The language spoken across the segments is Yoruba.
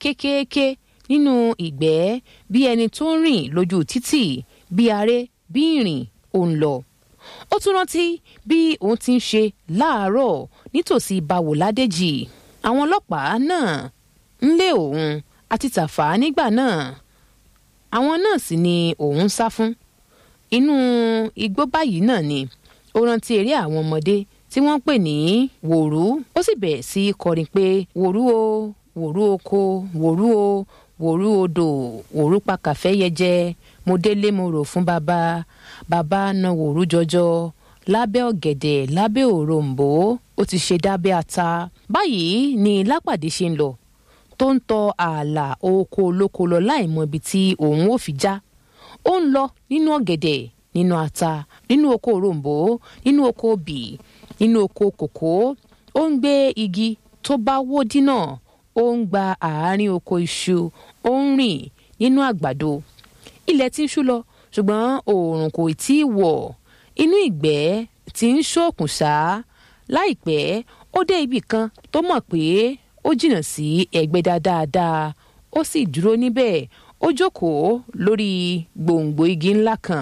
kékeré nínú ìgbẹ́ bí ẹni tó ń rìn lójú títì bí aré bí ìrìn òun lọ ó tún rántí bí òun ti ń ṣe láàárọ̀ nítòsí báwo ládèjì àwọn ọlọ́pàá náà ń lé òun àti tàfà nígbà náà àwọn náà sì ni òun ń sá fún inú igbó báyìí náà ni ó rántí eré àwọn ọmọdé tí wọ́n pè ní wòrú ó sì bẹ̀rẹ̀ sí í kọrin pé wòrú o wòrú oko wòrú o wòrú odò wòrú pakàfẹ́ yẹjẹ mo délé mo rò fún bàbá bàbá na wòrú jọjọ lábẹ́ ọ̀gẹ̀dẹ̀ lábẹ́ òrombó ó ti ṣe dábẹ́ ata báyìí ni lápàdé ṣe ń lọ tó ń tọ ààlà oko olóko lọ láì mọ ibi tí òun ò fi já ó ń lọ nínú ọ̀gẹ̀dẹ̀ nínú ata nínú oko òrombó nínú oko obì nínú oko kòkó ó ń gbé igi tó bá wó dínà ó ń gba àárín oko iṣu ó ń rìn nínú àgbàdo ilẹ̀ tí ń ṣú lọ ṣùgbọ́n oòrùn kò tí ì wọ̀ inú ìgbẹ́ tí ń ṣókùn ṣá láìpẹ́ ó dé ibì kan tó mọ̀ pé ó jìnnà sí ẹ̀gbẹ́dá dáadáa ó sì dúró níbẹ̀ ó jókòó lórí gbòǹgbò igi ńlá kan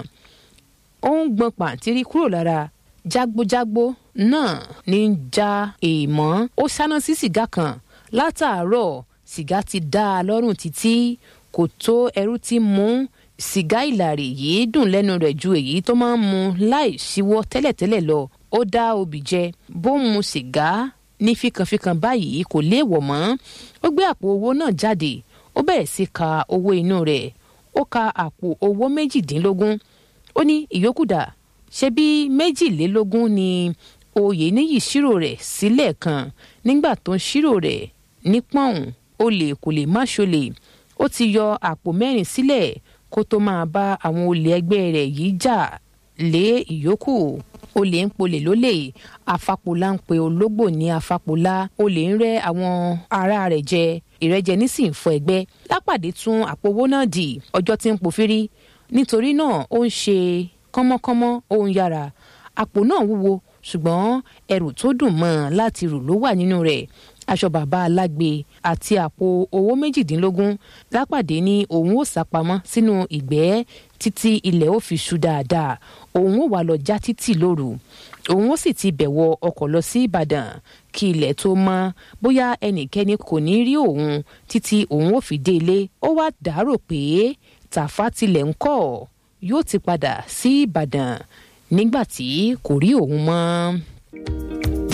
ó ń gbọn pàǹtírí kúrò lára jágbójágbó náà ní í já èèmọ́ ó ṣáná sí sìgá kan látàárọ̀ sìgá ti dá a lọ́rùn títí kò tó ẹrú tí mú sìgá ìlàrí yìí dùn lẹ́nu rẹ̀ ju èyí tó máa ń mu láì ṣíwọ́ tẹ́lẹ̀tẹ́lẹ̀ lọ ó dá obì jẹ bó ń mu sìgá ní fíkanfíkan báyìí kò léèwọ̀ mọ́ ó gbé àpò owó náà jáde ó bẹ̀rẹ̀ sí ka owó inú rẹ̀ ó ka àpò owó méjìdínlógún ó ní ìyókù dà ṣe bí méjìlélógún ni oyè níyì ṣírò rẹ̀ sílẹ̀ kan nígbà tó ń ṣírò rẹ̀ ní pọ́ùn olè kò lè má ṣolè ó ti yọ àpò mẹ́rin sílẹ̀ kó tó máa bá àwọn olè ẹgbẹ́ rẹ̀ yìí jà lé ìyókù olè ń polè lólè afápolá ń pe ológbò ní afápolá olè ń rẹ́ àwọn ará rẹ̀ jẹ ìrẹ́jẹ nísìnyí fọ ẹgbẹ́ lápàdé tún àpò owó náà dì ọjọ́ tí ń pòfírí nítorí náà ó ń ṣe kánmọ́kánmọ́ ó ń yára àpò náà wúwo ṣùgbọ́n ẹrù tó dùn mọ́ ọn láti rù ló wà nínú rẹ̀ aṣọ bàbá alágbe àti àpò owó méjìdínlógún lápàdé ní òun ó sápamọ́ sínú ìgbẹ́ títí ilẹ̀ ó fi ṣú dáadáa òun ó wà lọ já títì lóru òun ó sì ti bẹ̀wọ̀ ọkọ̀ lọ sí ìbàdàn kí ilẹ̀ tó mọ́ bóyá ẹnikẹ́ni kò ní rí òun títí òun ó fi dé ilé ó wá dàárò pé tàfà tilẹ̀ ń kọ́ yóò ti padà sí ìbàdàn nígbà tí kò rí òun mọ́.